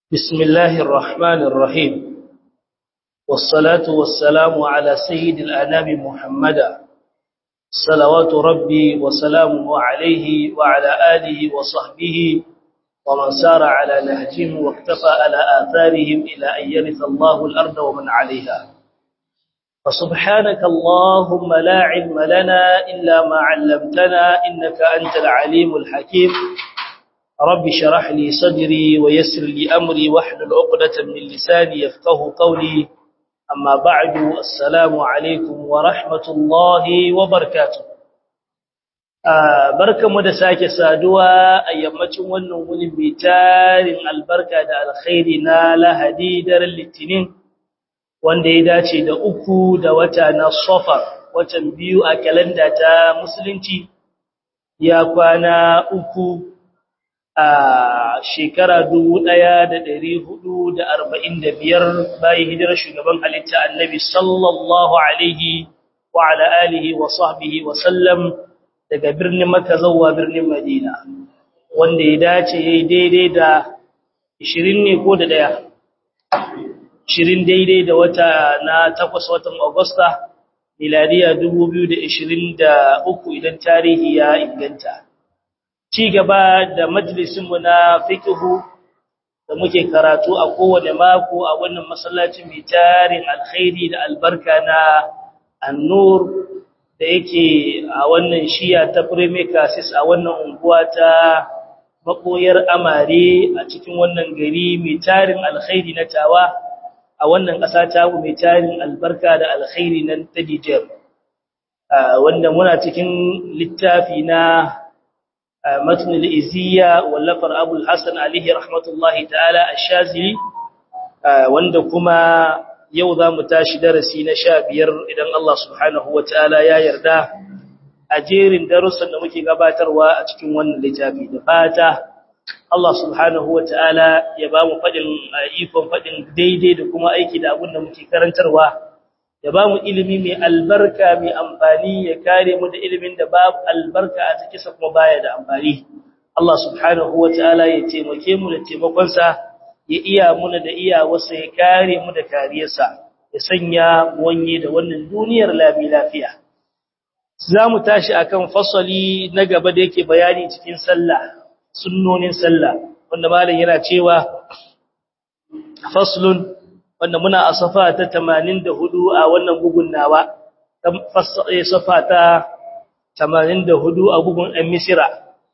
بسم الله الرحمن الرحيم والصلاة والسلام على سيد الأنام محمد صلوات ربي وسلامه عليه وعلى آله وصحبه ومن سار على نهجهم واكتفى على آثارهم إلى أن يرث الله الأرض ومن عليها فسبحانك اللهم لا علم لنا إلا ما علمتنا إنك أنت العليم الحكيم رب شرح لي صدري ويسر لي أمري واحلل عقدة من لساني يفقه قولي أما بعد السلام عليكم ورحمة الله وبركاته barka mu da sake saduwa a yammacin wannan wuni mai tarin albarka da alkhairi na lahadi daren litinin wanda ya dace da uku da wata na safar watan biyu a kalanda ta musulunci ya kwana uku a shekara biyar bayan hijirar shugaban halitta annabi sallallahu alaihi wa ala alihi wa sahbihi wa sallam daga birnin Makka zuwa birnin Madina wanda ya dace yayi daidai da 20 ne ko da daya 20 daidai da wata na 8 watan Agusta miladiya 2023 idan tarihi ya inganta ci gaba da majalisinmu na fiqhu da muke karatu a kowane mako a wannan masallaci mai tarin alkhairi da albarka na annur da yake a wannan shiya ta Premicasis a wannan unguwa ta makoyar amare a cikin wannan gari mai tarin alkhairi na tawa a wannan ƙasa ta mai tarin albarka da alkhairi na Tadijar wanda muna cikin littafi na متن الإزية واللفر أبو الحسن عليه رحمة الله تعالى الشازلي wanda kuma yau za mu tashi darasi na sha biyar idan Allah subhanahu wa ta'ala ya yarda a jerin darussan da muke gabatarwa a cikin wannan littafi da fata Allah subhanahu wa ta'ala ya ba mu faɗin ikon faɗin daidai da kuma aiki da abin da muke karantarwa ya ba mu ilimi mai albarka mai amfani ya kare mu da ilimin da babu albarka a cikinsa kuma baya da amfani Allah subhanahu wa ta'ala ya taimake mu da taimakonsa ya iya muna da iyawarsa ya kare mu da kariyarsa ya sanya wanye da wannan duniyar lami lafiya za mu tashi akan fasali na gaba da yake bayani cikin sallah sunnonin sallah wanda malam yana cewa faslun wanda muna a safa ta 84 a wannan bugun nawa safa ta 84 a bugun ɗan misira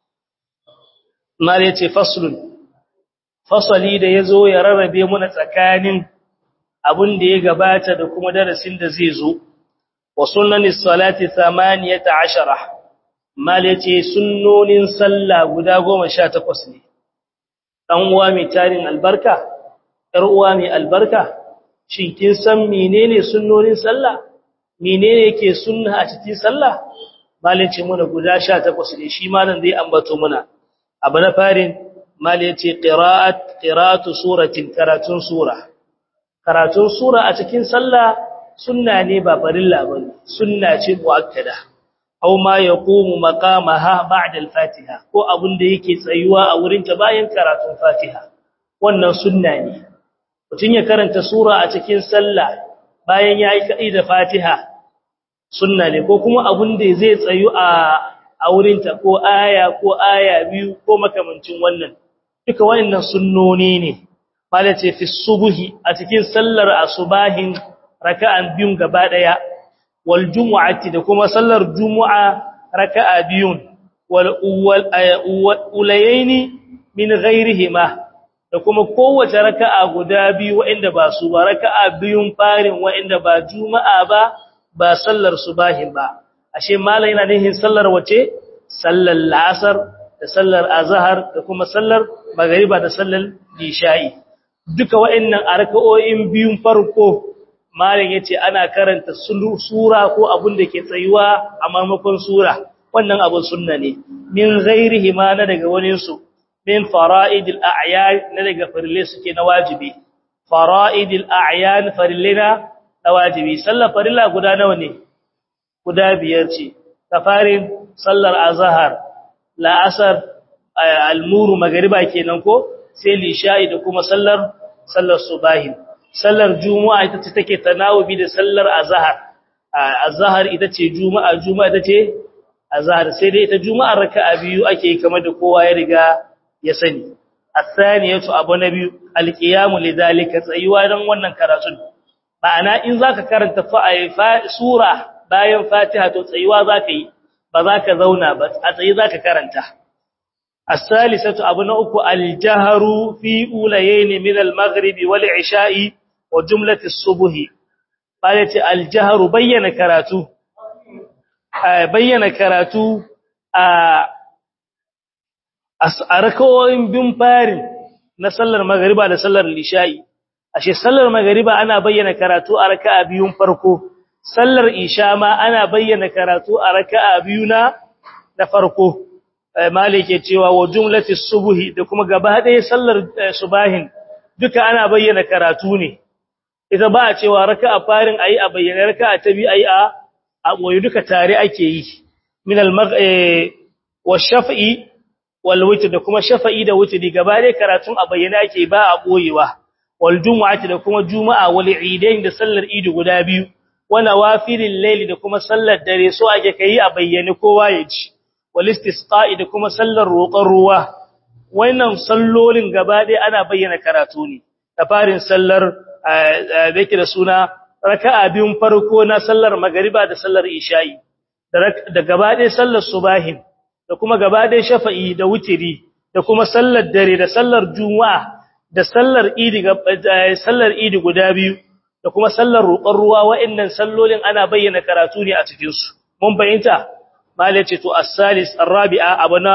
mala yace faslun fasali da yazo ya rarrabe muna tsakanin abin da ya gabata da kuma darasin da zai zo wa sunnanis salati 18 mala yace sunnonin sallah guda 18 ne dan uwa mai tarin albarka ‘yar uwa mai albarka, shin kin san menene sunnonin sallah? Menene yake sunna a cikin sallah? Malin ce muna guda sha takwas ne, shi malam zai ambato muna. Abu na farin, malin ce ƙira'atu suratin karatun sura. Karatun sura a cikin sallah sunna ne ba farilla ba ne, sunna ce mu'akkada. Au ma ya komu makamaha ba'da al-Fatiha, ko abin da yake tsayuwa a wurinta bayan karatun Fatiha. Wannan sunna ne. mutum ya karanta sura a cikin sallah bayan ya yi kaɗi da fatiha sunna ne ko kuma abin da zai tsayu a aurinta ko aya ko aya biyu ko makamancin wannan duka wannan sunnoni ne mala ce fi subuhi a cikin sallar asubahin raka'an biyun gaba daya wal jumu'ati da kuma sallar jumu'a raka'a biyun wal ulayaini min ghairihima da kuma kowace raka'a guda biyu waɗanda ba su ba raka'a biyun farin waɗanda ba juma'a ba ba sallar subahin ba ashe malai yana nihin sallar wace sallar la'asar da sallar azhar da kuma sallar magriba da sallar isha'i duka waɗannan a raka'o'in biyun farko malai yace ana karanta sura ko abun da ke tsayuwa a maimakon sura wannan abun sunna ne min ghairihi ma na daga wani su min fara'idil a'yan na daga farille suke na wajibi fara'idil a'yan farillina na wajibi sallar farilla guda nawa ne guda biyar ce kafarin sallar azhar la'asar almuru magriba kenan ko sai lisha'i da kuma sallar sallar subahi sallar juma'a ita ce take tanawubi da sallar azhar azhar ita ce juma'a juma'a ita ce azhar sai dai ita juma'a raka'a biyu ake kamar da kowa ya riga ya sani athaniyatu abu nabi alqiyamu lidhalika tsayuwa dan wannan karatun ma'ana in zaka karanta fa sura bayan fatiha to tsayuwa zaka yi ba zaka zauna ba a tsayi zaka karanta as-salisatu abu na uku al-jahru fi ulayayn min al-maghrib wal isha'i wa jumlati as-subh bale ce al-jahru bayyana karatu bayyana karatu a a rakawoyin bin farin na sallar magariba da sallar lisha'i ashe sallar magariba ana bayyana karatu a raka'a biyun farko sallar isha ma ana bayyana karatu a raka'a biyu na na farko malik ya cewa wa jumlati subhi da kuma gaba ɗaya sallar subahin duka ana bayyana karatu ne ita ba a cewa raka'a farin ayi a bayyana raka'a ta biyu ayi a a boye duka tare ake yi min al wa shaf'i wal witr da kuma shafa'i da witri gaba ɗaya karatun a bayyana ake ba a boyewa wal jumu'ati da kuma juma'a wal idain da sallar idi guda biyu wa nawafilil layli da kuma sallar dare so ake kai a bayyane kowa ya ji wal istisqa'i da kuma sallar roƙon ruwa wannan sallolin gaba ɗaya ana bayyana karatu ne da farin sallar bake da suna raka'a biyun farko na sallar magariba da sallar isha'i da gaba ɗaya sallar subahin da kuma gaba ɗaya shafa'i da wutiri da kuma sallar dare da sallar juma'a da sallar idi sallar idi guda biyu da kuma sallar roƙon ruwa wa'annan sallolin ana bayyana karatu ne a cikin su mun bayyanta malai ce to as-salis ar-rabi'a abana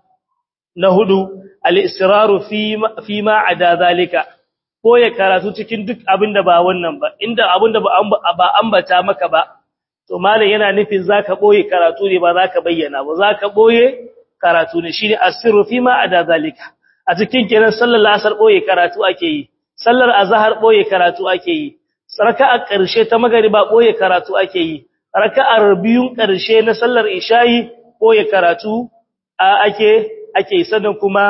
na hudu al-israru fi fi ma ada zalika ko ya karatu cikin duk abinda ba wannan ba inda abinda ba ambata maka ba to malam yana nufin zaka boye karatu ne ba zaka bayyana ba zaka boye karatu ne shine asirru fi ma ada zalika a cikin kenan sallar asar boye karatu ake yi sallar azhar boye karatu ake yi raka'a karshe ta magriba boye karatu ake yi raka'ar biyun karshe na sallar isha'i boye karatu ake ake sannan kuma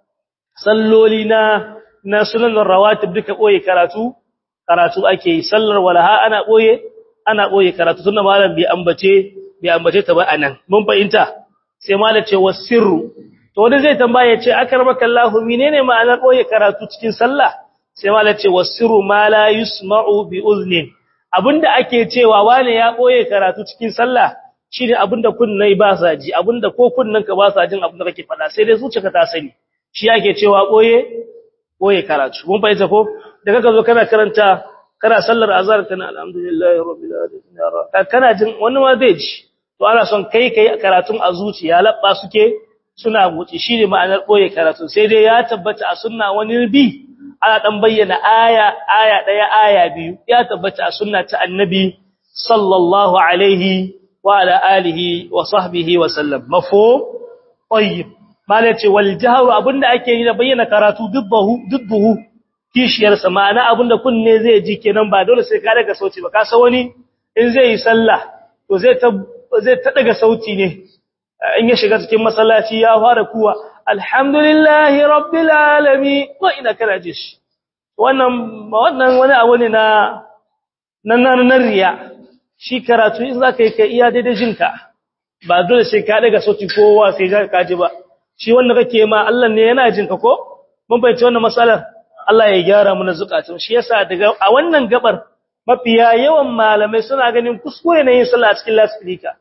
salloli na na sunan rawatib duka boye karatu karatu ake yi sallar walaha ana boye ana boye karatu tunda malam bai ambace bai ambace ta ba anan mun fahimta sai malam ce wasirru to wanda zai tambaye ce akramaka Allah menene ma'anar boye karatu cikin sallah sai malam ce wasirru ma la yusma'u bi uznin abinda ake cewa wane ya boye karatu cikin sallah shine abinda kunnai ba sa ji abinda ko kunnan ka ba sa jin abinda kake faɗa sai dai zuciyarka ta sani shi yake cewa boye boye karatu mun fahimta ko da kaga zo kana karanta kana sallar azhar kana alhamdulillahi rabbil alamin kana jin wani ma zai ji to ana son kai kai karatun a zuciya labba suke suna buci shine ma'anar boye karatu sai dai ya tabbata a sunna wani bi ana dan bayyana aya aya daya aya biyu ya tabbata a sunna ta annabi sallallahu alaihi wa ala alihi wa sahbihi wa sallam mafhum tayyib malace wal jahru abinda ake yi da bayyana karatu dubbahu dubbuhu kishiyarsa ma'ana abinda kunne zai ji kenan ba dole sai ka daga sauti ba ka san wani in zai yi sallah to zai ta zai ta daga sauti ne in ya shiga cikin masallaci ya fara kuwa alhamdulillahi rabbil alamin wa ina kana ji shi wannan wannan wani abu ne na nan nan riya shi karatu in zaka yi kai iya daidai jinka ba dole sai ka daga sauti kowa sai ka ji ba shi wanda kake ma Allah ne yana jinka ko mun bayyana wannan masalar Allah ya gyara mu na zukatun shi yasa daga a wannan gabar mafiya yawan malamai suna ganin kuskure ne yin sallah cikin lasfika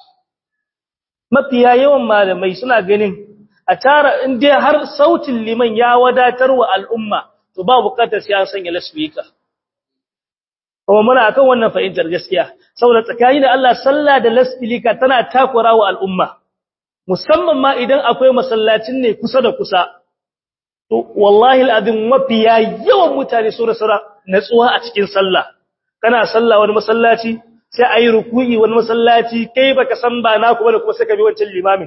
mafiya yawan malamai suna ganin a tara in dai har sautin liman ya wadatar wa al'umma to ba bukatar sai an sanya lasfika kuma muna akan wannan fahimtar gaskiya saboda tsakani da Allah sallah da lasfika tana takura wa al'umma musamman ma idan akwai masallacin ne kusa da kusa to wallahi alazim mafiya yawan mutane su rasa natsuwa a cikin sallah kana sallah wani masallaci sai ayi ruku'i wani masallaci kai baka san ba na kuma da kuma sai ka bi wancan limamin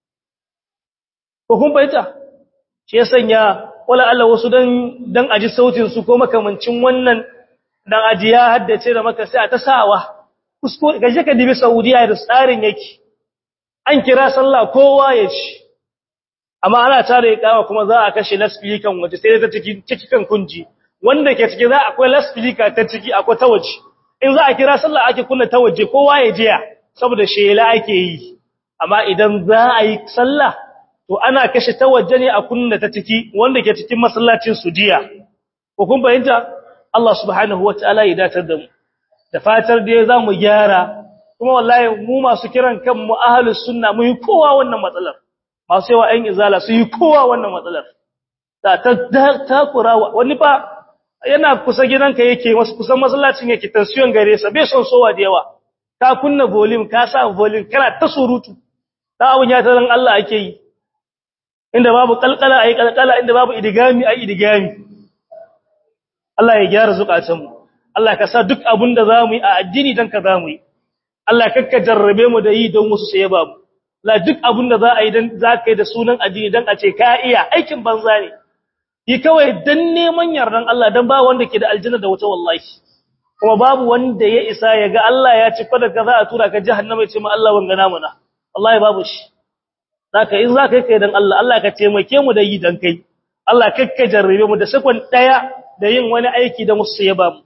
ko kun bayyana shi ya sanya wala Allah wasu dan dan aji sautin su ko makamancin wannan dan aji ya haddace da maka sai a ta sawa kuskure gaje ka dibi Saudiya da tsarin yake an kira sallah kowa ya ci amma ana tare ikawa kuma za a kashe lasfilikan waje sai ta ciki cikin kunji wanda ke ciki za akwai lasfilika ta ciki akwai ta waje in za a kira sallah ake kunna ta waje kowa ya jiya saboda shela ake yi amma idan za a yi sallah to ana kashe ta waje ne a kunna ta ciki wanda ke cikin masallacin su jiya ko kun bayyana Allah subhanahu wataala ya datar da mu da fatar da za mu gyara kuma wallahi mu masu kiran kanmu ahlus sunna mu yi kowa wannan matsalar masu yawa ɗan izala su yi kowa wannan matsalar ta takura wani fa yana kusa gidanka yake wasu kusan masallacin yake tension gare sa bai son sowa da yawa ka kunna volume ka sa volume kana ta surutu da abun ya taran Allah ake yi inda babu kalkala ayi kalkala inda babu idigami ayi idigami Allah ya gyara zukatan mu Allah ka sa duk abun da zamu yi a addini dan ka zamu yi Allah kakka jarrabe mu da yi don wasu sai babu la duk abin da za a yi dan za ka yi da sunan addini dan a ce ka iya aikin banza ne yi kawai dan neman yardan Allah dan ba wanda ke da aljanna da wata wallahi kuma babu wanda ya isa ya ga Allah ya ci fada ka za a tura ka jahannama ya ce ma Allah wanga namu na wallahi babu shi zaka in zaka kai dan Allah Allah ka taimake mu da yi dan kai Allah kakka jarrabe mu da sakon daya da yin wani aiki da musu ya ba mu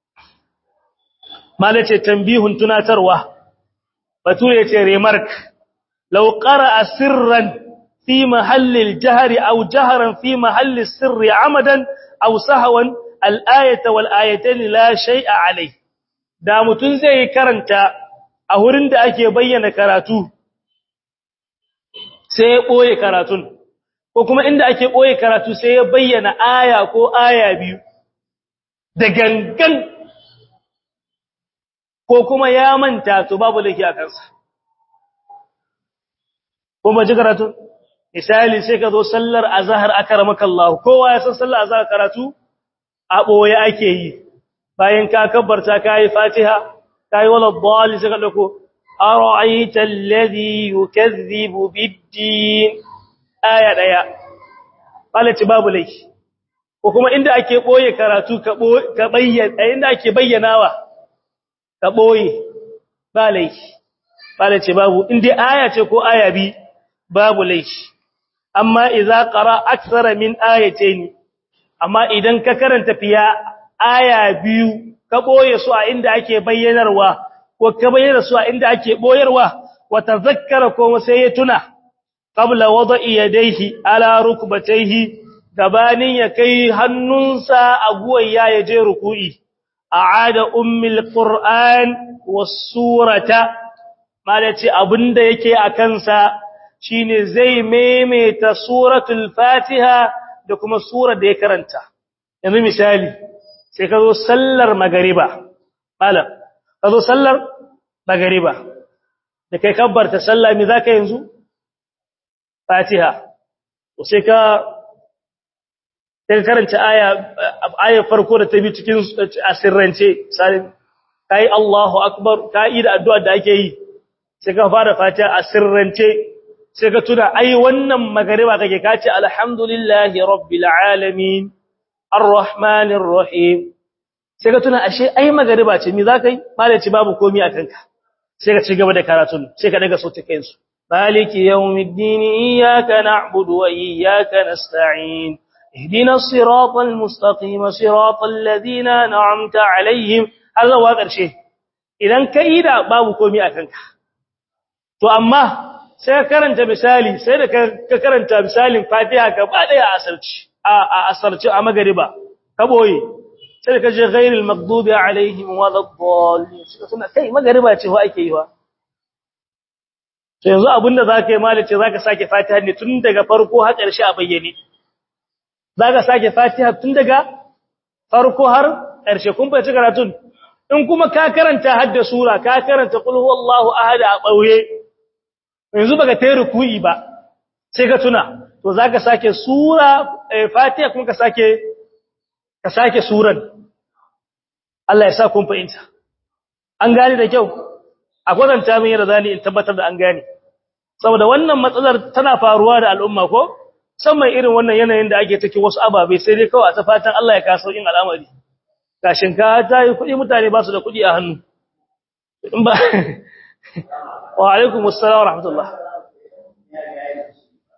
malace tambihun tunatarwa bature ce remark لو قرأ سرا في محل الجهر أو جهرا في محل السر عمدا أو سهوا الآية والآيتين لا شيء عليه da mutun zai karanta a wurin da ake bayyana karatu sai ya boye karatun ko kuma inda ake boye karatu sai ya bayyana aya ko aya biyu da gangan ko kuma ya manta to babu laifi a kansa kuma ji karatu misali sai ka zo sallar azhar akramaka Allah kowa ya san sallar azhar karatu a boye ake yi bayan ka kabbarta kai fatiha kai wala dhali sai ka dauko ara'aita alladhi yukazzibu bid-din aya daya balati babu laifi ko kuma inda ake boye karatu ka ka bayyana inda ake bayyanawa ka boye ba laifi balati babu inda aya ce ko aya bi babu laifi amma idza qara akthara min ayatayn amma idan ka karanta fiya aya biyu ka boye su a inda ake bayyanarwa ko ka bayyana su a inda ake boyarwa wa tazakkara ko sai ya tuna qabla wada'i yadayhi ala rukbatayhi gabanin ya kai hannunsa a guwaya ya je ruku'i a'ada ummul qur'an was surata malaci abinda yake a kansa shine zai maimaita suratul fatiha da kuma surar da ya karanta yanzu misali sai ka zo sallar magariba malam ka zo sallar magariba da kai kabbarta sallah me zaka yanzu fatiha to sai ka sai karanta aya ayar farko da ta bi cikin asirrance sai kai Allahu akbar kai da addu'a da ake yi sai ka fara fatiha asirrance sai ka tuna ai wannan magariba kake kace alhamdulillahi rabbil alamin arrahmanir rahim sai ka tuna ashe ai magariba ce me zakai malaci babu komai a kanka sai ka ci gaba da karatun sai ka daga sautin kansu maliki yawmiddin iyyaka na'budu wa iyyaka nasta'in ihdinas siratal mustaqim siratal ladina an'amta alaihim har zuwa ƙarshe idan ka yi da babu komai a kanka to amma sai ka karanta misali sai da ka karanta misalin fatiha gaba daya a asarci a asarci a magariba ka boye sai da ka je ghairil maghdubi alaihim waladdallin sai suna kai magariba ce wa ake yi wa to yanzu abinda zaka yi malice zaka sake fatiha ne tun daga farko har ƙarshe a bayyane zaka sake fatiha tun daga farko har ƙarshe kun fahimci karatun in kuma ka karanta hadda sura ka karanta qul huwallahu ahad a ɓauye yanzu baka tayi ruku'i ba sai ka tuna to zaka sake sura fatiha kuma ka sake ka sake suran Allah ya sa kun fahimta an gane da kyau a kwatanta min yadda zani in tabbatar da an gane saboda wannan matsalar tana faruwa da al'umma ko musamman irin wannan yanayin da ake take wasu ababe sai dai kawai a ta fatan Allah ya kaso in al'amari gashin ka ta yi kuɗi mutane ba su da kuɗi a hannu in ba wa alaikum assalam wa rahmatullah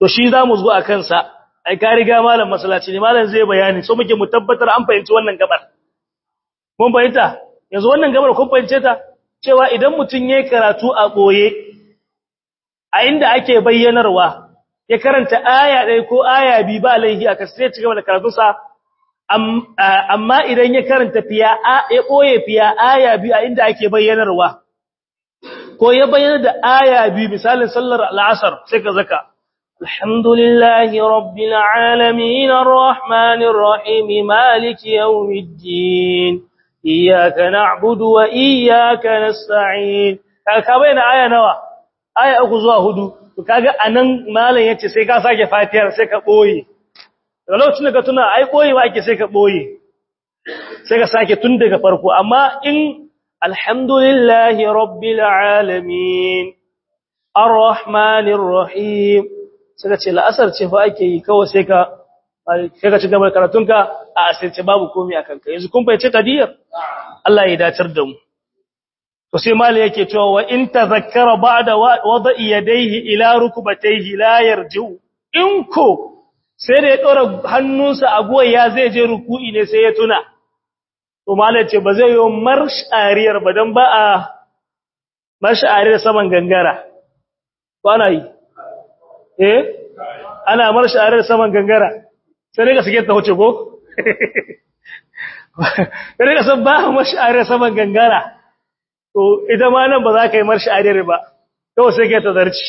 to shi zamu zo akan sa ai ka riga malam masallaci ne malam zai bayani so muke mu tabbatar an fahimci wannan gabar mun fahimta yanzu wannan gabar kun fahimce ta cewa idan mutun yayi karatu a boye a inda ake bayyanarwa ya karanta aya ɗaya ko aya biyu ba laihi aka sai ci gaba da karatunsa amma idan ya karanta fiya ya ɓoye fiya aya biyu a inda ake bayyanarwa ko ya bayyana da aya biyu misalin sallar al'asar sai ka zaka alhamdulillahi rabbil alamin arrahmanir rahim maliki yawmiddin iyyaka na'budu wa iyyaka nasta'in ka bayyana aya nawa aya uku zuwa hudu to kaga anan malam yace sai ka sake fatiyar sai ka boye daga lokacin da ka tuna ai boyewa ake sai ka boye sai ka sake tun daga farko amma in alhamdulillahi rabbil alamin arrahmanir rahim sai ka ce la'asar ce fa ake yi kawai sai ka sai ka ci gaba da karatunka a asirce babu komai akan ka yanzu kun fahimci kadiyar Allah ya dacar da mu to sai mali yake cewa wa in tazakkara ba'da wada'i yadayhi ila rukbatayhi la yarji'u in ko sai da ya dora hannunsa a goyya zai je ruku'i ne sai ya tuna to mali ce ba zai yi marsh'ariyar ba dan ba a marsh'ariyar saman gangara ko ana yi eh ana marsh'ariyar saman gangara sai ka sake ta huce ko sai ka san ba marsh'ariyar saman gangara to ita ma nan ba za ka yi marshi adire ba kawai sai ka ta zarci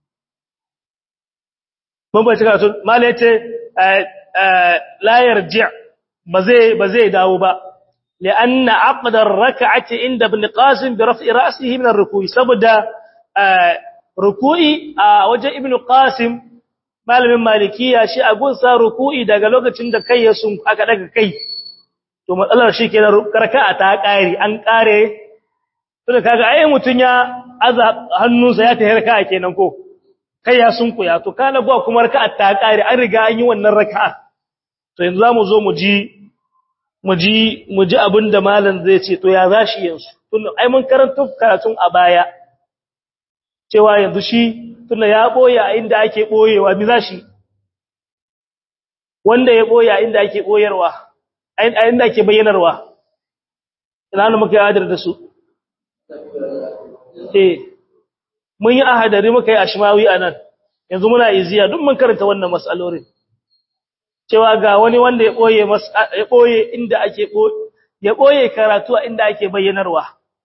mun bai cika sun mala yace la yarji ba zai ba zai dawo ba lianna aqda ar-rak'ati inda ibn qasim bi raf'i ra'sihi min ar-ruku'i saboda ruku'i a wajen ibn qasim malamin malikiya shi a gunsa ruku'i daga lokacin da kai ya sun aka daga kai to matsalar shi kenan raka'a ta kare an kare tunda kaga ai mutun ya aza hannunsa ya tafi raka'a kenan ko kai ya sunkuya to kana gwa kuma raka'a ta kare an riga an yi wannan raka'a to yanzu zamu zo mu ji mu ji mu ji abinda malam zai ce to ya zashi yanzu tunda ai mun karanta karatun a baya cewa yanzu shi tunda ya boye a inda ake boyewa mi zashi wanda ya boye a inda ake boyarwa a inda ake bayyanarwa ina ne muka yi da su eh mun yi ahadari muka yi ashmawi anan yanzu muna iziya duk mun karanta wannan mas'alorin cewa ga wani wanda ya boye ya boye inda ake ya boye karatu a inda ake bayyanarwa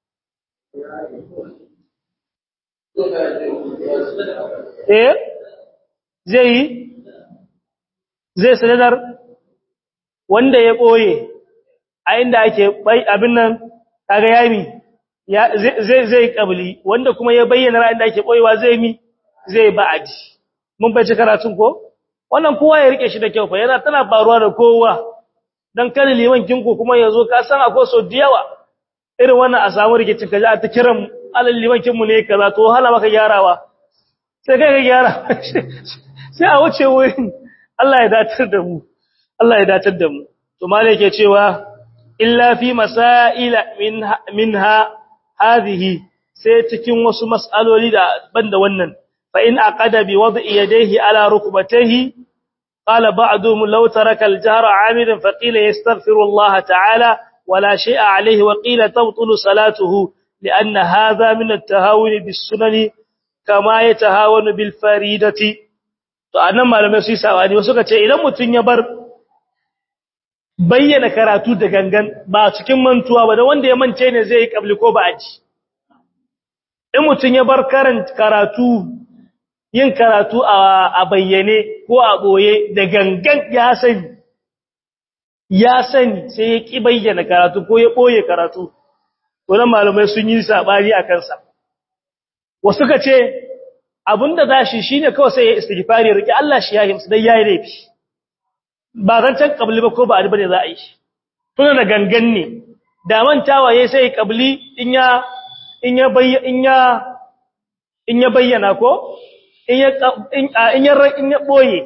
eh zai yi zai sanadar wanda ya boye a inda ake abin nan kaga yami zai zai kabli wanda kuma ya bayyana ra'ayin da ake koyewa zai mi zai ba'adi mun bai ci karatun ko wannan kowa ya rike shi da kyau fa yana tana faruwa da kowa dan kan liman kinku kuma yazo ka san akwai so diyawa irin wannan a samu rikicin kaji a ta kiran alal liman kinmu ne kaza to hala maka gyarawa sai kai ka gyara sai a wuce wurin Allah ya datar da mu Allah ya datar da mu to malai yake cewa illa fi masaila minha hadhihi sai cikin wasu mas'aloli da banda wannan fa in aqada bi wad'i yadayhi ala rukbatayhi qala ba'dhum law taraka al-jahra 'amidan fa qila yastaghfiru Allah ta'ala wala shay'a 'alayhi wa qila tabtulu salatuhu li'anna hadha min at-tahawun bis-sunani kama yatahawanu bil faridati to anan malamai su yi sawani wasu kace idan mutun ya bar bayyana karatu da gangan ba cikin mantuwa ba da wanda ya mance ne zai yi kabli ko ba aji in mutum ya bar karanta karatu yin karatu a bayyane ko a boye da gangan ya sani ya sani sai ya ki bayyana karatu ko ya boye karatu wannan malamai sun yi sabani a kansa wasu ka ce abinda zashi shine kawai sai ya istighfari riki Allah shi ya himsu dai yayi laifi ba zancen kabli ba ko ba adi bane za a yi shi tuna da gangan ne da mantawa yayi sai kabli in ya in ya bayyana in ya in ya bayyana ko in ya in ya in ya boye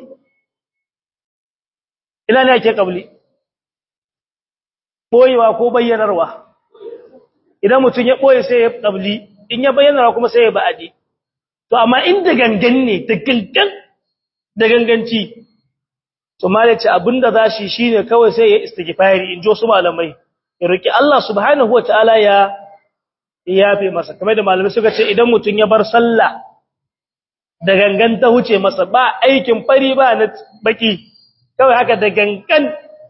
ina ne yake kabli boyewa ko bayyanarwa idan mutum ya boye sai ya kabli in ya bayyanarwa kuma sai ya ba'adi to amma inda gangan ne da gangan da ganganci to mala ce abinda za shi shine kawai sai ya istighfari in jo su malamai ya roki Allah subhanahu wataala ya yafe masa kamar da malamai suka ce idan mutun ya bar sallah da gangan ta huce masa ba aikin fari ba na baki kawai haka da gangan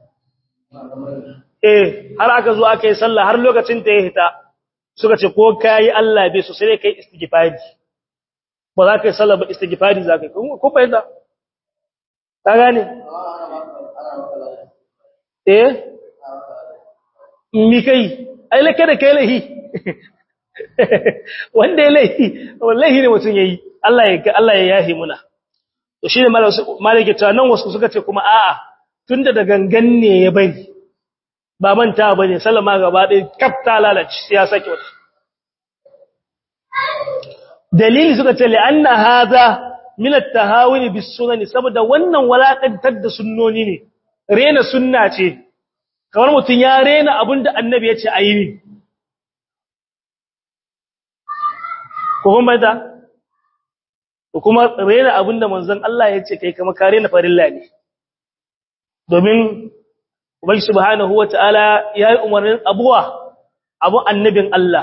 eh har aka zo aka yi sallah har lokacin ta ya hita suka ce ko kai Allah bai so sai kai istighfari ba za ka yi sallah ba istighfari za ka yi ko fahimta ka gane eh mi kai ai lake da kai lahi wanda ya lahi wallahi ne mutum yayi Allah ya Allah ya yahi muna to shine malaka ta nan wasu suka ce kuma a'a tunda da gangan ne ya bari ba manta bane sallama gaba ɗaya kafta lalace sai ya sake wata dalili suka ce li'anna hadha min at-tahawun bis sunani saboda wannan walakantar da sunnoni ne rena sunna ce kamar mutun ya rena abinda annabi ya ce ayi ne ko kuma da ko kuma rena abinda manzon Allah ya ce kai kamar ka rena farilla ne domin ubangi subhanahu wataala ya yi umarnin abuwa abu annabin Allah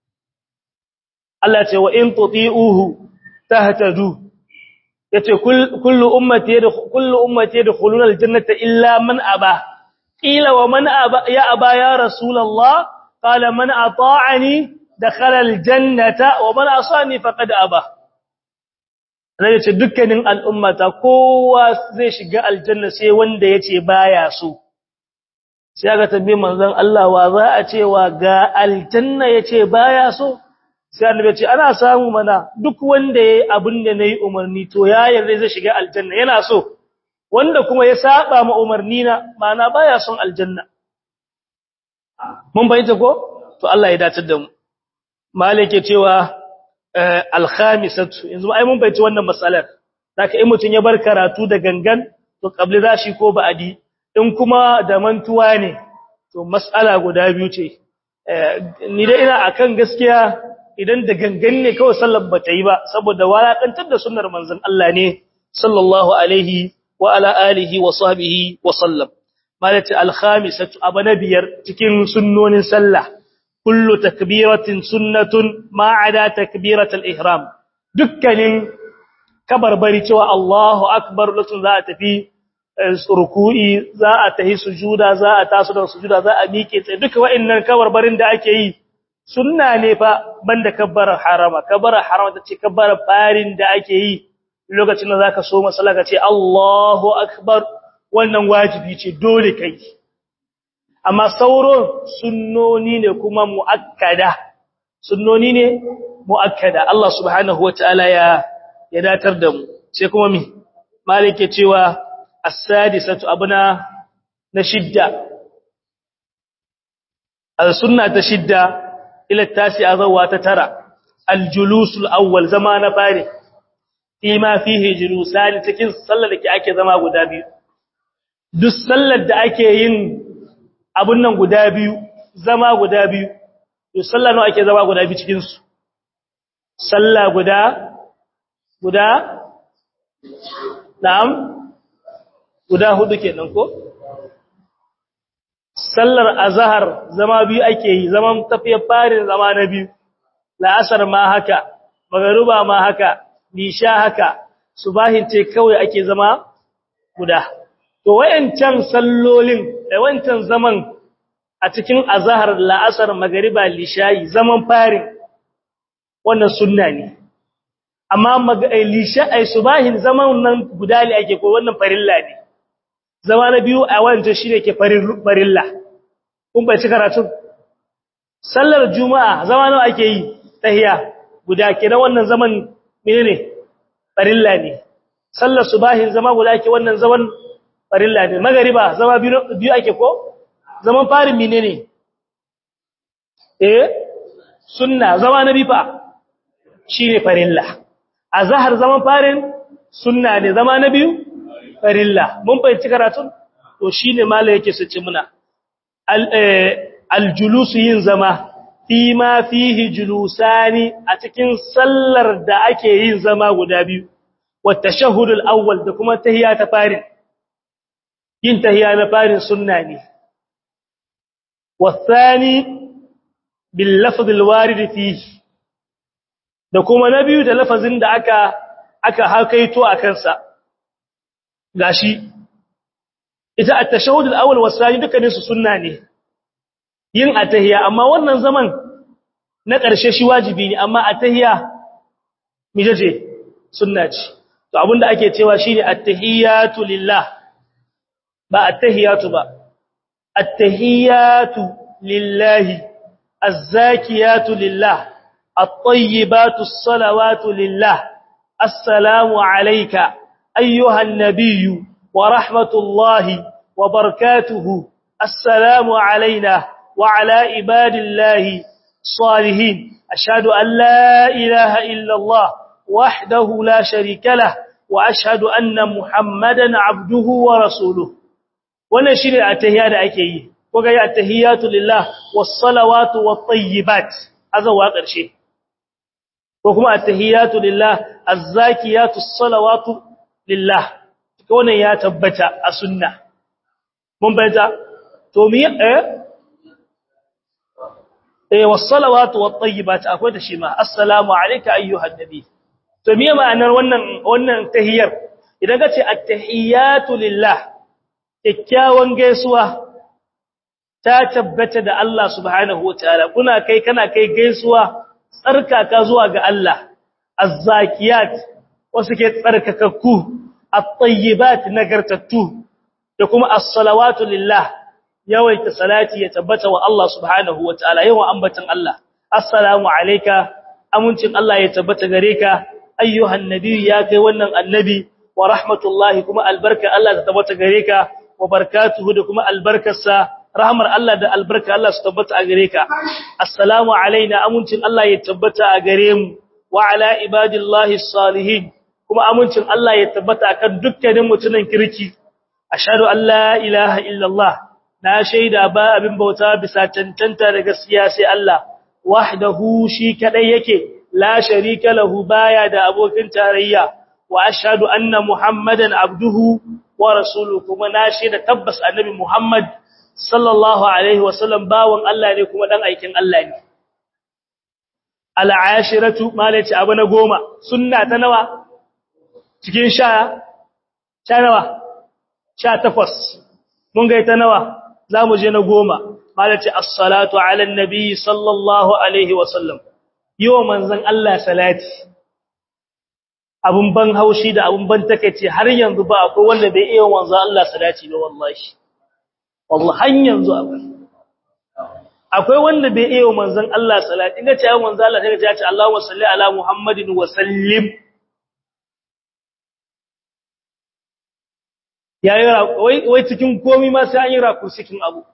Allah ce wa in tuti'uhu tahtadu yace kullu ummati kullu ummati yadkhuluna aljannata illa man aba qila wa man aba ya aba ya rasulullah qala man ata'ani dakhala aljannata wa man asani faqad aba Zai ce dukkanin al'ummata kowa zai shiga aljanna sai wanda yace baya so sai aka tambaye manzon Allah wa za a cewa ga aljanna yace baya so sai annabi ce ana samu mana duk wanda yayi abin da nayi umarni to ya yarda zai shiga aljanna yana so wanda kuma ya saba ma umarni na mana baya son aljanna mun bayyana ko to Allah ya dace da mu malike cewa al-khamisatu yanzu ai mun bayyana wannan matsalar zaka in mutun ya bar karatu da gangan to qabli zashi ko ba'adi in kuma da mantuwa ne to mas'ala guda biyu ce ni dai ina akan gaskiya idan da gangan ne kawai sallar ba ta yi ba saboda walakantar da sunnar manzon Allah ne sallallahu alaihi wa ala alihi wa sahbihi wa sallam malati al-khamisatu abanabiyar cikin sunnonin sallah kullu takbiratin sunnatun ma ada takbiratul ihram dukkanin kabarbari cewa Allahu akbar lokacin za a tafi ruku'i za a tahi sujuda za a taso da sujuda za a miƙe tsaye duka wa'annan kabarbarin da ake yi sunna ne fa banda kabbarar harama kabbarar harama tace kabbarar farin da ake yi lokacin da zaka so masalla ka ce Allahu akbar wannan wajibi ce dole kai amma sauran sunnoni ne kuma muakkada sunnoni ne muakkada Allah subhanahu wataala ya ya datar da mu sai kuma mi malike cewa as-sadisatu abuna na shidda al-sunna ta shidda ila tasi'a zawa ta tara al-julus al-awwal zama na fari fima fihi julusani cikin sallar da ake zama guda biyu duk sallar da ake yin abun nan guda biyu zama guda biyu duk sallar nawa ake zama guda biyu cikin su sallah guda guda na'am guda hudu kenan ko sallar azhar zama biyu ake yi zaman tafiyar farin zama na biyu la'asar ma haka magruba ma haka nisha haka subahin ce kawai ake zama guda to wayancan sallolin da wancan zaman a cikin azhar la'asar magriba lishayi zaman farin wannan sunna ne amma lisha ai subahin zaman nan guda ne ake ko wannan farilla ne zama na biyu a wancan shine ke farilla kun bai ci karatu sallar juma'a zama nawa ake yi tahiya guda kenan wannan zaman menene farilla ne sallar subahin zama guda ke wannan zaman farilla ne magariba zama biyu ake ko zaman farin menene eh sunna zama na bifa shine farilla azhar zaman farin sunna ne zama na biyu farilla mun fahimci karatun to shine malai yake su ci muna aljulusu yin zama fi ma fihi julusani a cikin sallar da ake yin zama guda biyu wa tashahhudul awwal da kuma tahiyya ta farin yin tahiyya na farin sunna ne wa thani bil lafz al warid fihi da kuma na biyu da lafazin da aka aka hakaito a kansa gashi ita at-tashahhud al-awwal was-sani dukkanin su sunna ne yin atahiyya amma wannan zaman na ƙarshe shi wajibi ne amma atahiyya mijaje sunna ce to abinda ake cewa shine at-tahiyyatu lillah ba at-tahiyyatu ba at-tahiyyatu lillahi az-zakiyatu lillah at-tayyibatu as-salawatu lillah assalamu alayka ayyuha an-nabiyyu wa rahmatullahi wa barakatuhu assalamu alayna wa ala ibadillahi salihin ashhadu an la ilaha illa allah وحده لا شريك له واشهد ان محمدا عبده ورسوله wannan shine attahiyya da ake yi ko ga attahiyatu lillah was-salawatu wat-tayyibat azawa karshe ko kuma attahiyatu lillah az-zakiyatu as-salawatu lillah ko wannan ya tabbata a sunna mun bayyana to mi eh eh was-salawatu wat-tayyibat akwai da shi ma assalamu alayka ayyuhan nabi to miye ma'anar wannan wannan tahiyyar idan ka ce at-tahiyatu lillah kikkiawan gaisuwa ta tabbata da Allah subhanahu wataala kuna kai kana kai gaisuwa tsarkaka zuwa ga Allah az-zakiyat wasu ke tsarkakakku at-tayyibat nagartattu da kuma as-salawatu lillah yawaita salati ya tabbata wa Allah subhanahu wataala yawan ambatan Allah assalamu alayka amincin Allah ya tabbata gare ka ayyuhan nabi ya kai wannan annabi wa rahmatullahi kuma albarka Allah ta tabbata gare ka wa barakatuhu da kuma albarkarsa rahmar Allah da albarka Allah su tabbata a gare ka assalamu alaina amincin Allah ya tabbata a gare mu wa ala ibadillahi salihin kuma amincin Allah ya tabbata akan dukkanin mutunan kirki ashhadu an la ilaha illallah na shaida ba abin bauta bisa tantanta da gaskiya sai Allah wahdahu shi kadai yake la sharika lahu baya da abokin tarayya wa ashhadu anna muhammadan abduhu wa rasuluhu kuma na shaida tabbas annabi muhammad sallallahu alaihi wasallam bawon Allah ne kuma dan aikin Allah ne al'ashiratu malaci abu na goma sunna ta nawa cikin sha sha nawa sha takwas mun ga ta nawa zamu je na goma malaci as-salatu ala an-nabi sallallahu alaihi wasallam yiwa manzon Allah salati abun ban haushi da abun ban takeice har yanzu ba akwai wanda bai iya manzon Allah salati ba wallahi wallahi har yanzu akwai akwai wanda bai iya manzon Allah salati inda ce manzon Allah sai ya ce Allahumma salli ala Muhammadin wa sallim yayi wai wai cikin komai ma sai an yi raku cikin abu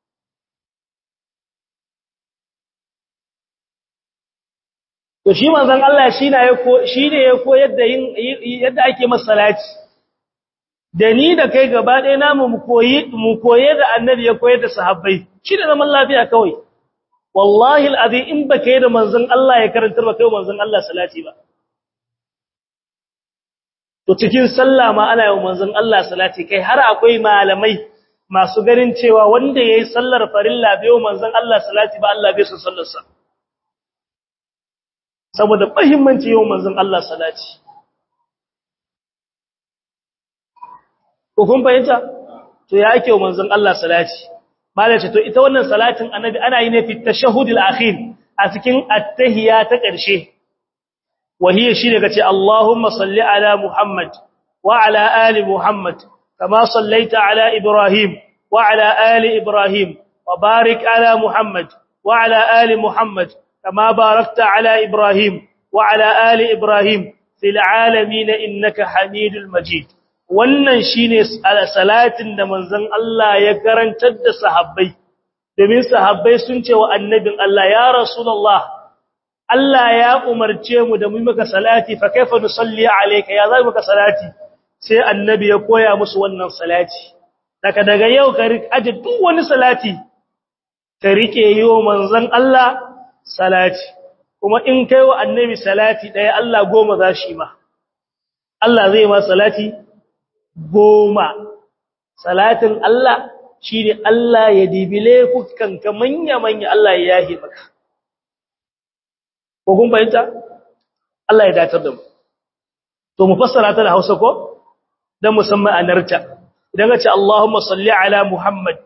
to shi manzon Allah shi ne ya ko shi ne ya koyar da yin yadda ake masa salati da ni da kai gaba ɗaya namu mu koyi mu koye da annabi ya koyar da sahabbai shi ne zaman lafiya kawai wallahi alazim in baka yi da manzon Allah ya karantar ba kai manzon Allah salati ba to cikin sallah ma ana yi manzon Allah salati kai har akwai malamai masu ganin cewa wanda yayi sallar farilla bai manzon Allah salati ba Allah bai son sallar sa saboda muhimmanci yau manzon Allah salati ko kun fahimta to ya ake manzon Allah salati malace to ita wannan salatin annabi ana yi ne fi tashahhudil akhir a cikin attahiyya ta ƙarshe wahiya shine kace Allahumma salli ala Muhammad wa ala ali Muhammad kama sallaita ala Ibrahim wa ala ali Ibrahim wa barik ala Muhammad wa ala ali Muhammad kama barakta ala Ibrahim wa ala ali Ibrahim fil alamin innaka Hamidul Majid wannan shine salatin da manzon Allah ya karantar da sahabbai domin sahabbai sun ce wa annabin Allah ya rasulullah Allah ya umarce mu da mu maka salati fa kaifa nusalli alayka ya zai maka salati sai annabi ya koya musu wannan salati daga daga yau ka aje duk wani salati ka rike yiwo manzon Allah salati kuma in kai wa annabi salati daya Allah goma za shi ma Allah zai ma salati goma salatin Allah shine Allah ya dibile ka manya manya Allah ya yahi maka ko kun bayyana Allah ya datar da mu to mu fassara ta da Hausa ko dan musamman anarta idan ka ce Allahumma salli ala Muhammad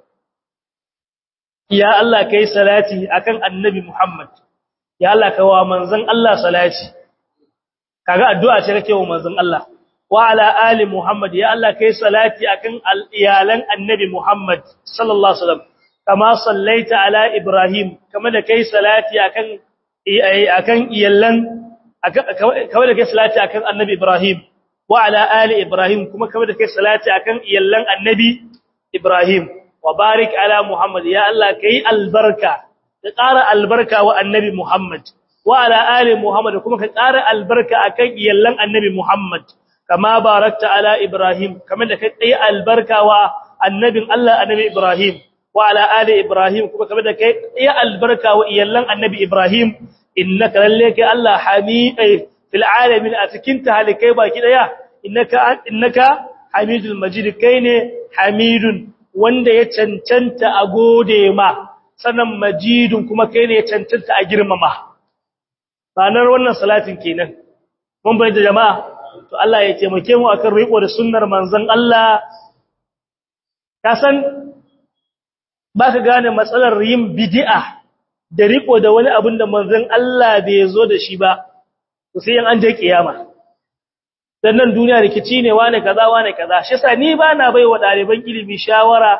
ya Allah kai salati akan annabi Muhammad ya Allah kai wa manzon Allah salati kaga addu'a ce kake wa manzon Allah wa ala ali Muhammad ya Allah kai salati akan iyalan annabi Muhammad sallallahu alaihi wasallam kama sallaita ala Ibrahim kama da kai salati akan akan iyalan kama da kai salati akan annabi Ibrahim wa ala ali Ibrahim kuma kama da kai salati akan iyalan annabi Ibrahim wa barik ala Muhammad ya Allah kai albarka ka ƙara albarka wa annabi Muhammad wa ala ali Muhammad kuma ka ƙara albarka akan iyallan annabi Muhammad kama barakta ala Ibrahim kamar da kai tsaye albarka wa annabin Allah annabi Ibrahim wa ala ali Ibrahim kuma kamar da kai tsaye albarka wa iyallan annabi Ibrahim innaka lalle kai Allah hamidai fil alamin a cikin talikai baki daya innaka innaka hamidul majid kai ne hamidun wanda ya cancanta a gode ma sanan majidun kuma kai ne ya cancanta a girmama ranar wannan salatin kenan mun bai da jama'a to Allah ya taimake mu akan riko da sunnar manzon Allah ka san baka gane matsalar yin bid'a da riko da wani abin da manzon Allah bai zo da shi ba to sai an je kiyama dan nan duniya rikici ne wane kaza wane kaza shi yasa ni ba na baiwa daliban ilimi shawara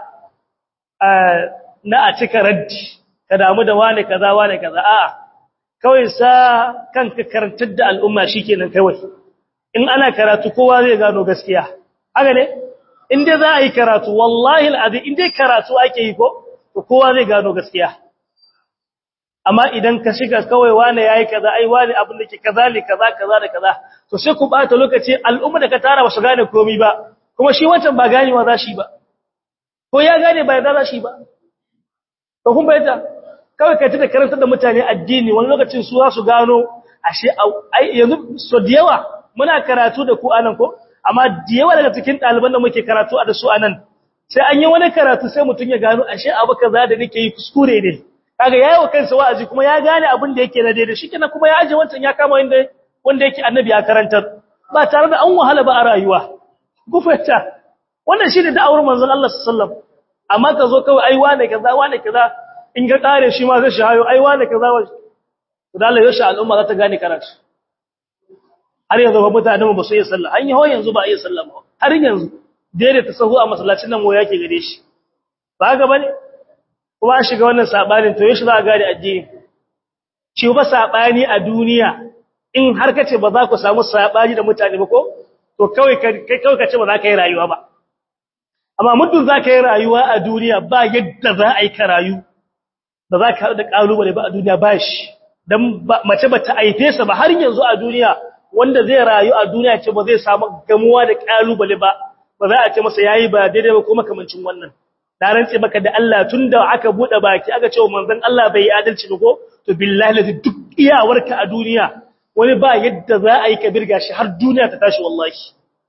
na a cika raddi ka damu da wane kaza wane kaza a'a kawai sa kanka karantar da al'umma shikenan kawai in ana karatu kowa zai gano gaskiya haka ne in dai za a yi karatu wallahi al'azim in dai karatu ake yi ko to kowa zai gano gaskiya amma idan ka shiga kawai wane yayi kaza ai wane abin da ke kaza ne kaza kaza da kaza to sai ku bata lokaci al'umma da ka tara ba su gane komai ba kuma shi wancan ba ganewa za shi ba ko ya gane ba ya za shi ba to kun bayyana kawai kai ta karantar da mutane addini wani lokacin su za su gano ashe ai yanzu so da yawa muna karatu da ku anan ko amma da yawa daga cikin ɗaliban da muke karatu a da su anan sai an yi wani karatu sai mutum ya gano ashe abu kaza da nake yi kuskure ne kaga yayi wa kansa wa'azi kuma ya gane abin da yake na daidai shikenan kuma ya aje wancan ya kama wanda wanda yake annabi ya karantar ba tare da an wahala ba a rayuwa ku fahimta wannan shine da'awar manzon Allah sallallahu alaihi wasallam amma ka zo kawai ai wane kaza wane kaza in ga kare shi ma zai shayo ai wane kaza wa da Allah ya sha al'umma za ta gane karatu har yanzu ba mutane ba su yi sallah an yi ho yanzu ba a yi sallah ba har yanzu daidai ta sahu a masallacin nan waya ke gare shi ba ga bane kuma an shiga wannan sabanin to yashi za a gane addini shi ba sabani a duniya in har kace ba za ku samu sabani da mutane ba ko to kawai kai kawai kace ba za ka yi rayuwa ba amma muddin za ka yi rayuwa a duniya ba yadda za a yi ka rayu ba za ka haɗu da ƙalubale ba a duniya ba shi don mace ba ta aife sa ba har yanzu a duniya wanda zai rayu a duniya ce ba zai samu gamuwa da ƙalubale ba ba za a ce masa yayi ba daidai ba ko makamancin wannan da rantse maka da Allah tunda aka bude baki aka ce manzon Allah bai yi adalci ba ko to billahi la duk iyawarka a duniya wani ba yadda za a yi ka birga shi har duniya ta tashi wallahi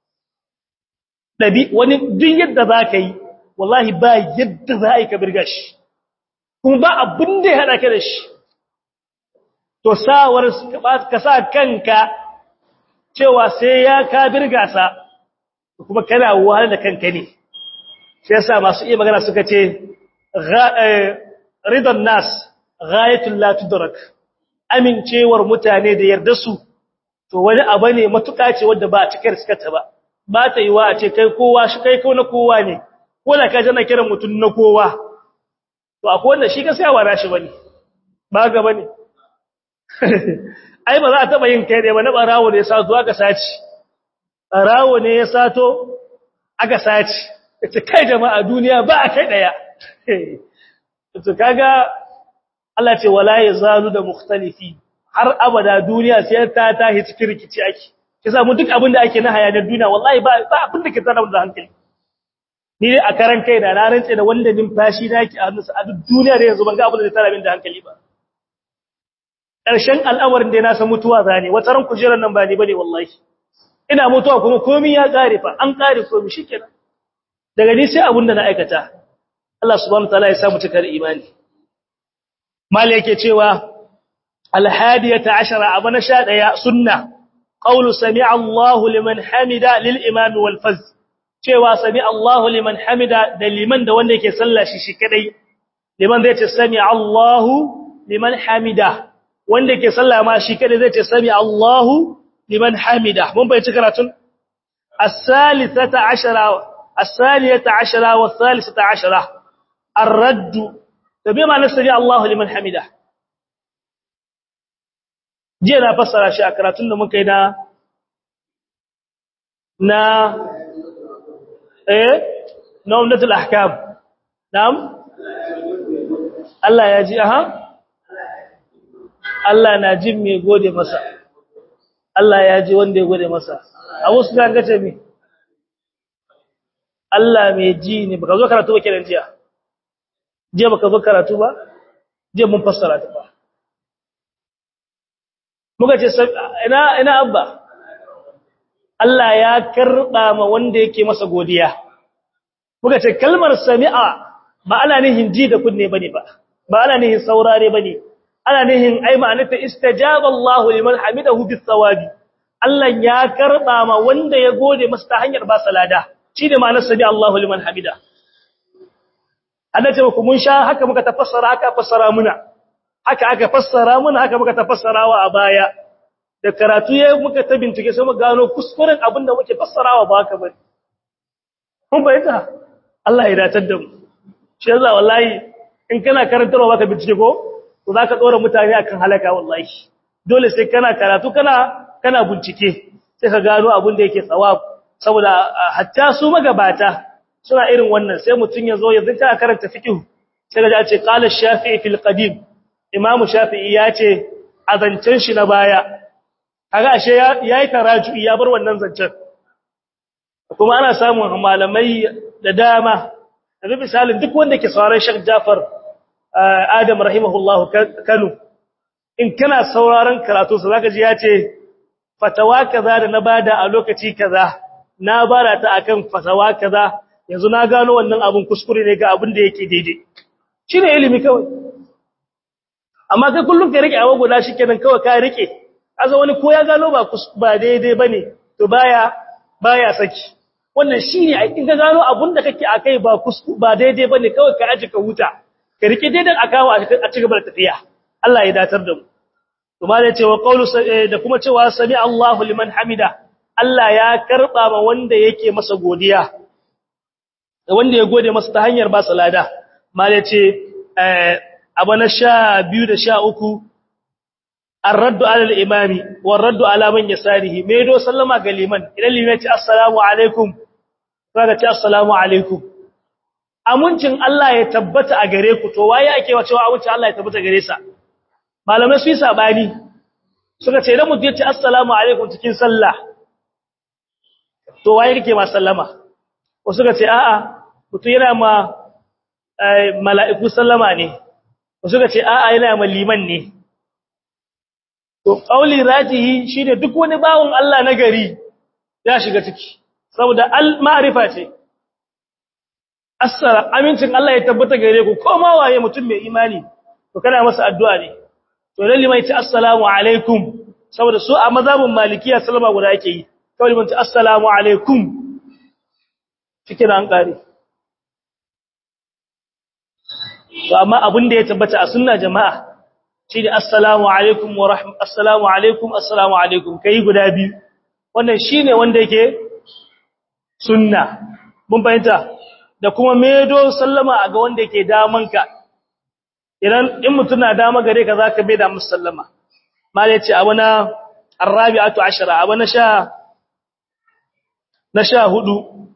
dabi wani duk yadda za ka yi wallahi ba yadda za a yi ka birga shi kuma ba abin da ya haɗa ka da shi to sawar ka sa kanka cewa sai ya ka birga sa kuma kana wahala da kanka ne sai yasa masu iya magana suka ce ridan nas ghayatul la tudrak amincewar mutane da yarda su to wani abu ne matuƙa ce wanda ba a cikar suka ta ba ba ta yi wa a ce kai kowa shi kai ko na kowa ne ko da ka jana kiran mutum na kowa to akwai wanda shi gaskiya ba rashi bane ba ga bane ai ba za a taba yin kai ne ba na barawo ne ya sato aka saci barawo ne ya sato aka saci ita kai jama'a duniya ba a kai daya to kaga Allah ce wala yazalu da mukhtalifi har abada duniya sai ta tahi cikin rikici ake kisa mu duk abin da ake na hayanar duniya wallahi ba ba abin da ke tsara da hankali ni dai a karan kai da na rantse da wanda numfashi na yake a hannunsa a duk duniya da yanzu ban ga abin da zai tsara min da hankali ba ƙarshen al'amarin da na san mutuwa zane wata ran kujerar nan ba ni bane wallahi ina mutuwa kuma komai ya kare fa an kare komai shikenan daga ni sai abun da na aikata Allah subhanahu wataala ya samu cikar imani mali yake cewa alhadiyata ashara abana sha daya sunna qawlu sami'a Allahu liman hamida lil imam wal faz cewa sami'a Allahu liman hamida da liman da wanda yake sallah shi shi kadai liman zai ce sami'a Allahu liman hamida wanda yake sallah ma shi kadai zai ce sami'a Allahu liman hamida mun bai ci karatun as-salisata ashara as-saliyata ashara wa as-salisata ashara ar-radd tabi ma nasbi Allahu liman hamida jiya na fassara shi a karatun da muka yi na na eh na umdatul ahkam na'am Allah ya ji aha Allah na jin me gode masa Allah ya ji wanda ya gode masa abu su kan gace mi Allah mai ji ne baka zo karatu ba kiran jiya jiya baka zo karatu ba jiya mun fassara ta ba muka ce ina ina abba Allah ya karba ma wanda yake masa godiya muka ce kalmar sami'a ba ana nihin ji da kunne bane ba ba ana nihin saurare bane ana nihin ai ma'anarta istajaba Allah liman hamidahu bis sawabi Allah ya karba ma wanda ya gode masa ta hanyar ba salada shi da ma'anar sami Allah liman hamida annace ku mun sha haka muka tafassara haka fassara muna haka aka fassara muna haka muka tafassarawa a baya da karatu ya muka ta bincike sai mu gano kuskuren abin da muke fassarawa ba haka bane kun bayyana Allah ya datar da mu shi yasa wallahi in kana karantarwa baka bincike ko to zaka dora mutane akan halaka wallahi dole sai kana karatu kana kana bincike sai ka gano abin da yake tsawab saboda hatta su magabata suna irin wannan sai mutun ya zo ya zinta karanta fiqh sai ga ce qala shafi'i fil qadim imamu shafi'i ya ce azancin shi na baya kaga ashe yayi taraju'i ya bar wannan zancen kuma ana samun malamai da dama da misalin duk wanda ke sauraron Sheikh Jafar Adam rahimahullahu Kano in kana sauraron karatu sa zaka ji ya ce fatawa kaza da na bada a lokaci kaza na bara ta akan fatawa kaza yanzu na gano wannan abun kuskure ne ga abin da yake daidai shine ilimi kawai amma kai kullum ka rike abu guda shikenan kawai ka rike aza wani ko ya gano ba ba daidai bane to baya baya saki wannan shine in ka gano abun da kake akai ba kusku ba daidai bane kawai ka aje ka huta ka rike daidan akawa a ci gaba da tafiya Allah ya datar da mu kuma da cewa qaulu da kuma cewa sami Allahu liman hamida Allah ya karba ma wanda yake masa godiya da wanda ya gode masa ta hanyar ba salada mal ya ce abu na 12 da 13 ar-raddu ala al-imami war-raddu ala man yasarihi me do sallama ga liman idan liman ya ce assalamu alaikum kaga ce assalamu alaikum amincin Allah ya tabbata a gare ku to waye ake wa cewa amincin Allah ya tabbata gare sa malamai su yi sabani suka ce idan mutum ya ce assalamu alaikum cikin sallah to waye kake ma sallama ko suka ce a'a mutum yana ma mala'iku sallama ne ko suka ce a'a yana ma liman ne to qauli rajihi shine duk wani bawon Allah na gari ya shiga ciki saboda al ma'rifa ce assala amincin Allah ya tabbata gare ku ko ma waye mutum mai imani to kana masa addu'a ne to lalle mai ce assalamu alaikum saboda su a mazhabin malikiya sallama guda yake yi kawai mun ce assalamu alaikum cikin an kare to amma abin da ya tabbata a sunna jama'a shi ne assalamu alaikum wa rahmat assalamu alaikum assalamu alaikum kai guda biyu wannan shine wanda yake sunna mun fahimta da kuma medo sallama a ga wanda yake damanka idan in mutum na dama gare ka zaka bai da musallama mal yace abuna arabi'atu ashara abuna sha na sha hudu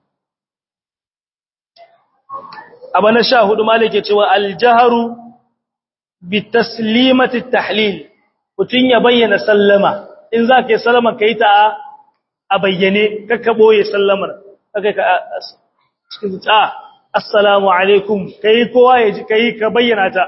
abuna sha hudu mal yake cewa aljaharu bi taslimati tahlil mutun ya bayyana sallama in zaka yi sallama kai ta a bayyane kakka boye sallamar kaka ka cikin ta assalamu alaikum kai kowa ya ji kai ka bayyana ta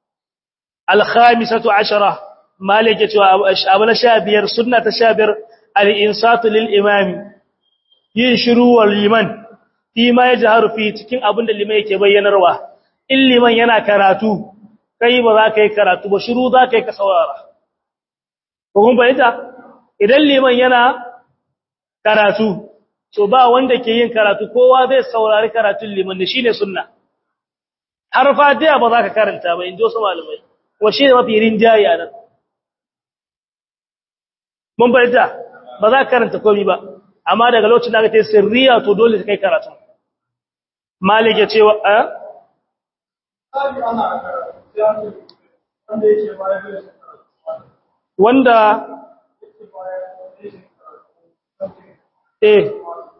الخامسة عشرة مالك أبنا شابير سنة شابير al-insatu lil imami yin shiru wal liman fi ma yajharu fi cikin abin da liman yake bayyanarwa in liman yana karatu kai ba za ka yi karatu ba shiru za ka yi ka saurara ko kun bayyana idan liman yana karatu to ba wanda ke yin karatu kowa zai saurari karatun liman ne shine sunna har fatiha ba za ka karanta ba injo su malamai kuma shine mafi rinjaye a nan mun bayyana ba za ka karanta komai ba amma daga lokacin da aka ce sirriya to dole ka kai karatu malik ya ce wa a wanda eh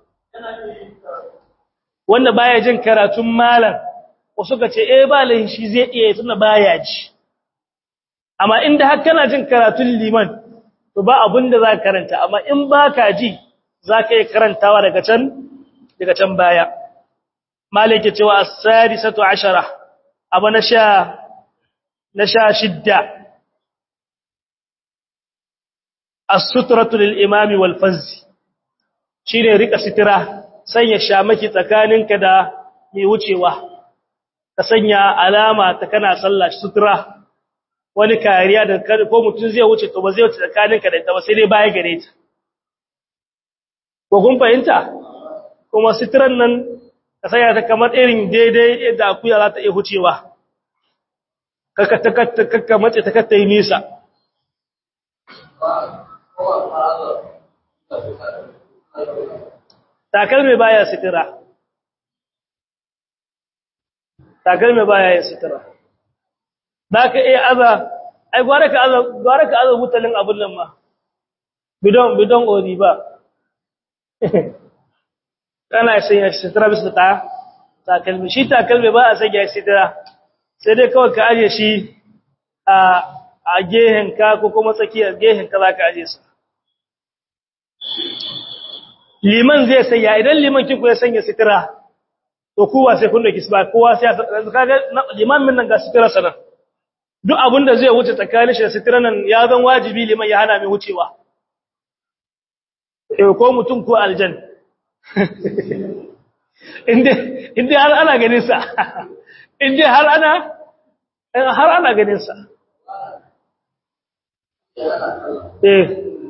wanda baya jin karatun malam wasu ka ce eh ba lahin shi zai iya tunda baya ji amma inda har kana jin karatun liman to ba abin da za ka karanta amma in ba ka ji za ka yi karantawa daga can daga can baya malik ya cewa as-sadisatu ashara abu na sha na sha shidda as-sutratu lil imami wal fazz shine rika sitira sanya shamaki tsakaninka da mai wucewa ka sanya alama ta kana sallah sutura wani kariya da ko mutum zai wuce to ba zai wuce tsakaninka da ita ba sai dai baya gare ta ko kun fahimta kuma sitiran nan ka sanya ta kamar irin daidai yadda akuya za ta iya wucewa kakka mace ta katta yi nisa takalmi baya sitira takalmi baya yin sitira za ka iya aza ai gwara ka aza gwara ka aza mutalin abun nan ma bidon bidon ori ba kana sanya sitira bisa ta takalmi shi takalmi ba a sanya sitira sai dai kawai ka aje shi a a gehen ka ko kuma tsakiyar gehen ka za ka aje su liman zai sanya idan liman kinku ya sanya sitira to kowa sai kun da kisba kowa sai kaga liman min nan ga sitira sanan duk abin da zai wuce tsakanin shi da sitira nan ya zan wajibi liman ya hana mai wucewa eh ko mutum ko aljan inda inda har ana ganin sa inda har ana har ana ganin sa eh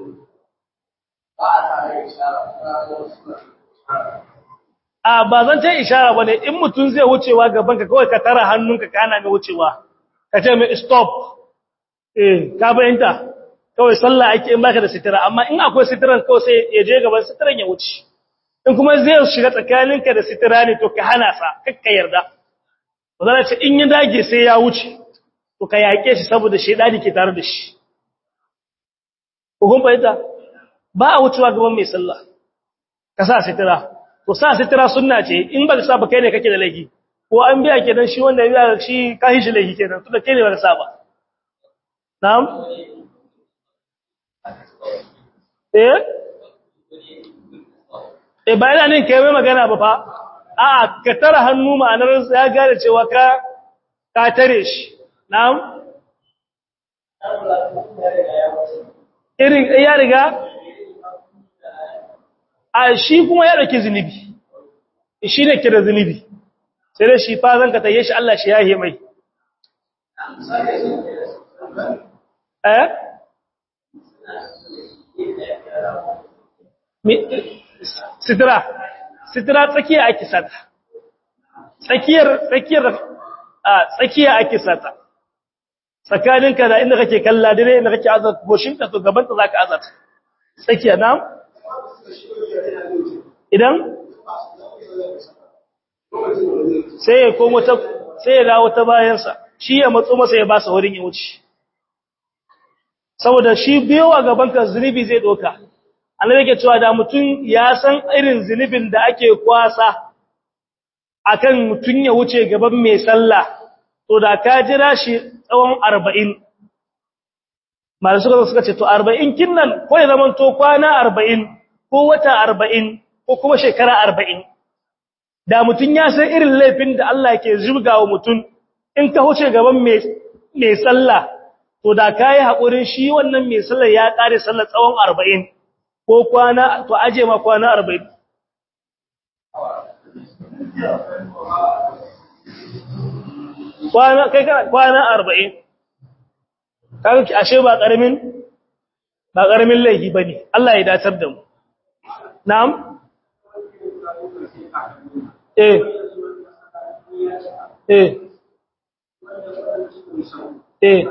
a ba zan ce ishara bane in mutum zai wucewa gaban ka kawai ka tara hannunka kana mai wucewa ka ce mai stop eh ka bayanta kawai sallah ake in baka da sitira amma in akwai sitiran kawai sai ya je gaban sitiran ya wuce in kuma zai shiga tsakaninka da sitira ne to ka hana sa kakka yarda ba zan ce in ya dage sai ya wuce to ka yake shi saboda shedani ke tare da shi ko kun bayanta ba a wucewa gaban mai sallah ka sa sitira to sa sitira sunna ce in ba ka sa ba kai ne kake da laifi ko an biya kenan shi wanda ya biya shi kai shi laifi kenan to da kai ne ba ka sa ba na'am eh eh ba ina nin kai mai magana ba fa a'a ka tara hannu ma'anar ya gane cewa ka ka tare shi na'am irin ya riga a shi kuma ya dauki zunubi shi ne kira zunubi sai da shi fa zan ka taye shi Allah shi yahe mai eh sitira sitira tsakiya ake sata tsakiyar tsakiyar a tsakiya ake sata tsakaninka da inda kake kalla dire inda kake azat goshinka to gaban ta zaka azat tsakiya na idan sai ya komo ta sai ya dawo ta bayansa shi ya matso masa ya ba sa wurin ya wuce saboda shi biyowa gaban ka zunubi zai doka annabi yake cewa da mutum ya san irin zunubin da ake kwasa akan mutum ya wuce gaban mai sallah to da ka jira shi tsawon 40 malamu suka suka ce to 40 kinnan ko ya zaman to kwana 40 ko wata 40 ko kuma shekara 40 da mutum ya san irin laifin da Allah ke zubgawa mutum in ka huce gaban mai mai sallah to da kai hakurin shi wannan mai sallah ya kare sallah tsawon 40 ko kwana to aje ma kwana 40 kwana kai kana kwana 40 kaga ashe ba karamin ba karamin laifi bane Allah ya datar da mu na'am eh eh eh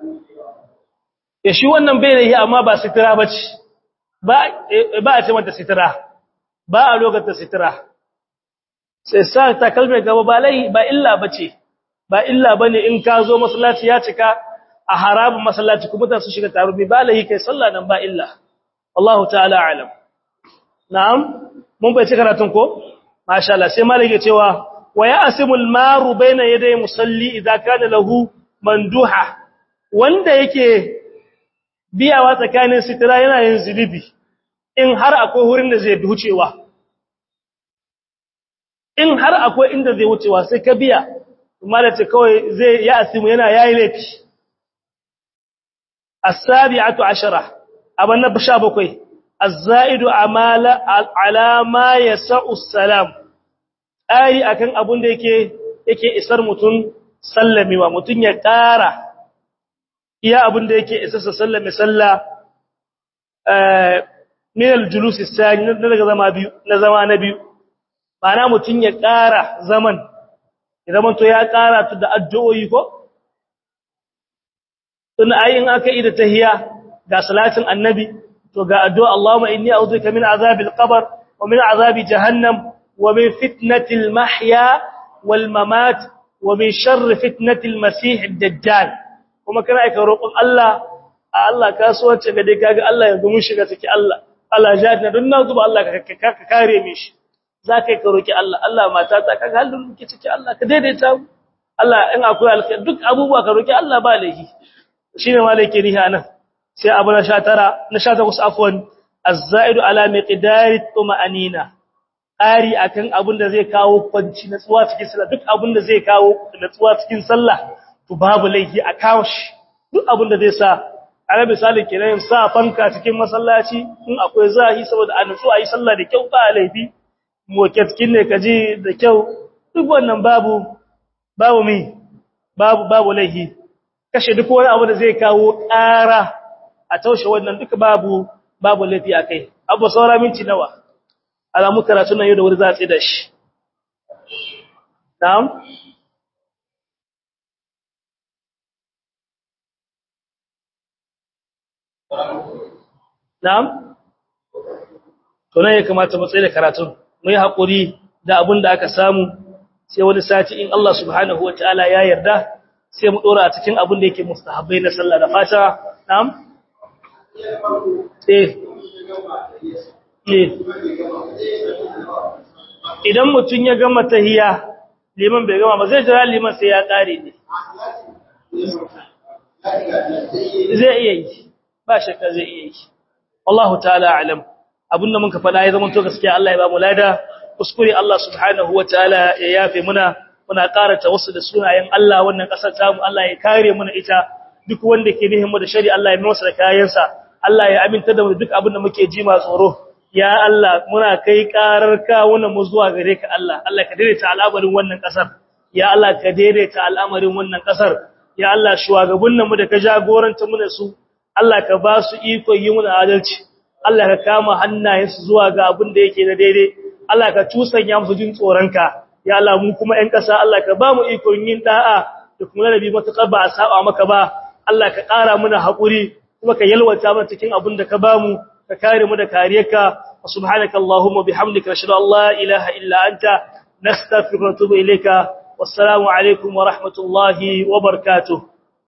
ya shi wannan bai da yi amma ba sitira ba ce ba a ce mata sitira ba a lokacin sitira sai sa takalmai gaba ba lai ba illa ba ce ba illa ba ne in ka zo masallaci ya cika a harabin masallaci kuma ta su shiga tarubi ba lai kai sallah nan ba illa Allah ta'ala alam na'am mun bai ci karatun ko masha Allah sai malaka cewa wa ya asimul maru baina yaday musalli idza kana lahu manduha wanda yake biyawa tsakanin sitira yana yin zunubi in har akwai wurin da zai wucewa in har akwai inda zai wucewa sai ka biya malace kawai zai ya asimu yana yayi laifi as-sabi'atu ashara aban na 17 az-za'idu amala ala ma yas'u salam ai akan abun da yake yake isar mutun sallamewa mutun ya ƙara iya abin da yake isassa sallah mai sallah min aljulus sani na daga zama biyu na zama na biyu ma'ana mutun ya ƙara zaman idan to ya ƙara tu da addu'o'i ko tun ayin aka yi da tahiyya ga salatin annabi to ga addu'a Allahumma inni a'udhuka min azabil qabr wa min azabi jahannam wa min fitnatil mahya wal mamat wa min sharri fitnatil masih ad-dajjal kuma kana aika roƙon Allah a Allah kasuwanci ga dai kaga Allah yanzu mun shiga ciki Allah Allah jahannam don na zuba Allah ka kare mi shi zaka ka roki Allah Allah mata ta kaga halin muke ciki Allah ka daidaita mu Allah in akwai alkhair duk abubuwa ka roki Allah ba laifi shine malaki riha nan sai abu na 19 na 18 afwan az-za'idu ala miqdari tuma'anina ƙari akan abin da zai kawo kwanci natsuwa cikin sallah duk abin da zai kawo natsuwa cikin sallah to babu laifi a kawo shi duk abin da zai sa ana misali kenan sa fanka cikin masallaci in akwai zahi saboda a natsu a yi sallah da kyau ba laifi moketkin ne kaji da kyau duk wannan babu babu mi babu babu laifi kashe duk wani abu da zai kawo ƙara a taushe wannan duka babu babu laifi akai abu saura minti nawa alamu karatu nan yau da wuri za a tsaye da shi na'am na'am to nan ya kamata mu tsaye da karatun mu yi haƙuri da abin da aka samu sai wani sati in Allah subhanahu wa ta'ala ya yarda sai mu ɗora a cikin abin da yake mustahabbai na sallah da fata na'am eh idan mutum ya gama tahiya liman bai gama ba zai jira liman sai ya ƙare ne zai iya yi ba shakka zai iya yi wallahu ta'ala alam abinda muka faɗa ya zama to gaskiya Allah ya ba mu lada kuskure Allah subhanahu wataala ya yafe muna muna karanta wasu da sunayen Allah wannan kasar ta mu Allah ya kare muna ita duk wanda ke nihin mu da shari Allah ya masa da kayansa Allah ya aminta da mu duk abin da muke ji ma tsoro ya Allah muna kai karar ka wannan mu zuwa gare ka Allah Allah ka daidaita al'amarin wannan kasar ya Allah ka daidaita al'amarin wannan kasar ya Allah shugabannin mu da ka jagoranta mu da su Allah ka ba su iko yi muna adalci Allah ka kama hannayensu zuwa ga abin da yake na daidai Allah ka tusanya musu jin tsoronka ya Allah mu kuma ƴan ƙasa Allah ka ba mu iko yin da'a da kuma nabi matuƙar ba a saba maka ba Allah ka ƙara mana haƙuri kuma ka yalwata mana cikin abin da ka ba mu ka kare mu da kariyarka subhanaka allahumma bihamdika ashhadu an la ilaha illa anta nastaghfiruka wa natubu ilayka wassalamu alaikum wa rahmatullahi wa barakatuh